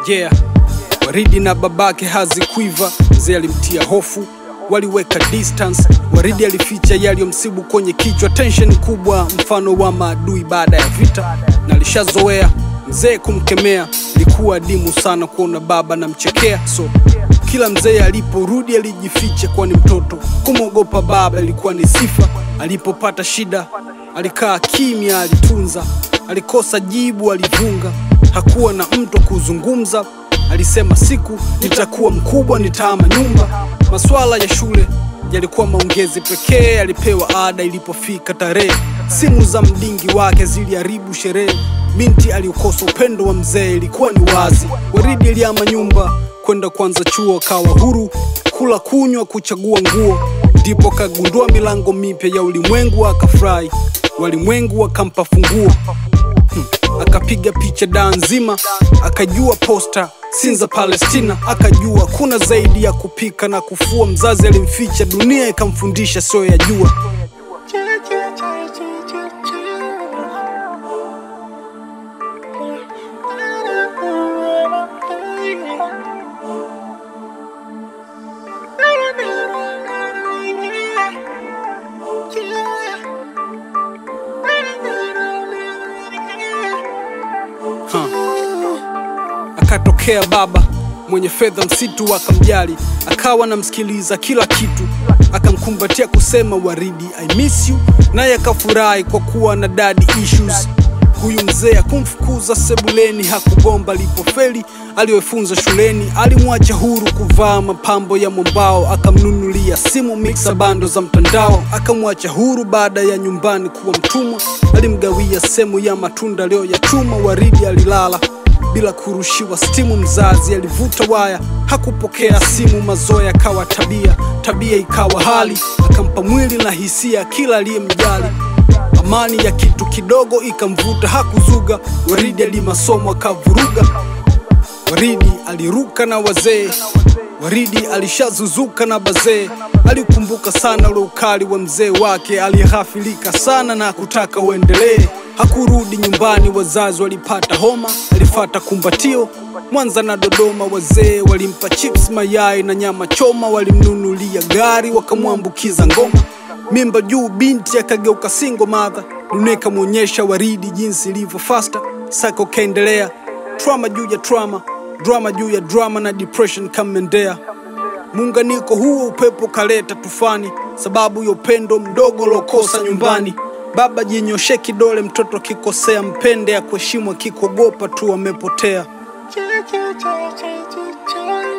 yeah. Waridi na babake hazikuiva, mzee alimtia hofu, waliweka distance. Waridi alificha yaliyomsibu kwenye kichwa, tension kubwa, mfano wa maadui baada ya vita, na alishazoea mzee kumkemea. Ilikuwa adimu sana kuona baba namchekea, so kila mzee aliporudi alijificha, kwani mtoto kumwogopa baba ilikuwa ni sifa. Alipopata shida alikaa kimya, alitunza, alikosa jibu, alivunga, hakuwa na mtu kuzungumza. Alisema siku nitakuwa mkubwa, nitaama nyumba. Maswala ya shule yalikuwa maongezi pekee, alipewa ada ilipofika tarehe. Simu za mdingi wake ziliharibu sherehe. Binti aliukosa upendo wa mzee, ilikuwa ni wazi. Waridi aliama nyumba kwenda kwanza chuo, kawa huru kula, kunywa, kuchagua nguo. Ndipo kagundua milango mipya ya ulimwengu, akafurahi. Walimwengu wakampa funguo akapiga picha daa nzima, akajua posta Sinza Palestina, akajua kuna zaidi ya kupika na kufua. Mzazi alimficha, dunia ikamfundisha sio ya jua. Akatokea baba mwenye fedha, msitu akamjali, akawa anamsikiliza kila kitu, akamkumbatia kusema Waridi I miss you, naye akafurahi kwa kuwa na daddy issues. Huyu mzee akumfukuza sebuleni, hakugomba alipofeli aliyofunza shuleni. Alimwacha huru kuvaa mapambo ya mwambao, akamnunulia simu mixa bando za mtandao. Akamwacha huru baada ya nyumbani kuwa mtumwa, alimgawia sehemu ya matunda leo ya chuma. Waridi alilala bila kurushiwa stimu. Mzazi alivuta waya, hakupokea simu. Mazoea akawa tabia, tabia ikawa hali, akampa mwili na hisia kila aliyemjali. Amani ya kitu kidogo ikamvuta, hakuzuga. Waridi alimasomo akavuruga. Waridi aliruka na wazee, Waridi alishazuzuka na bazee. Alikumbuka sana ule ukali wa mzee wake, alighafilika sana na kutaka uendelee. Hakurudi nyumbani, wazazi walipata homa. Alifata kumbatio Mwanza na Dodoma, wazee walimpa chips, mayai na nyama choma. Walimnunulia gari, wakamwambukiza ngoma. Mimba juu, binti akageuka single mother. Dunia ikamwonyesha Waridi jinsi ilivyo fasta. Sako kaendelea, trauma juu ya trauma, drama juu ya drama, na depression kamendea. Muunganiko huo upepo kaleta tufani, sababu ya upendo mdogo lokosa nyumbani. Baba jinyoshe kidole, mtoto akikosea mpende, ya kuheshimu akikogopa tu amepotea. Ch- ch- ch- ch- ch- ch-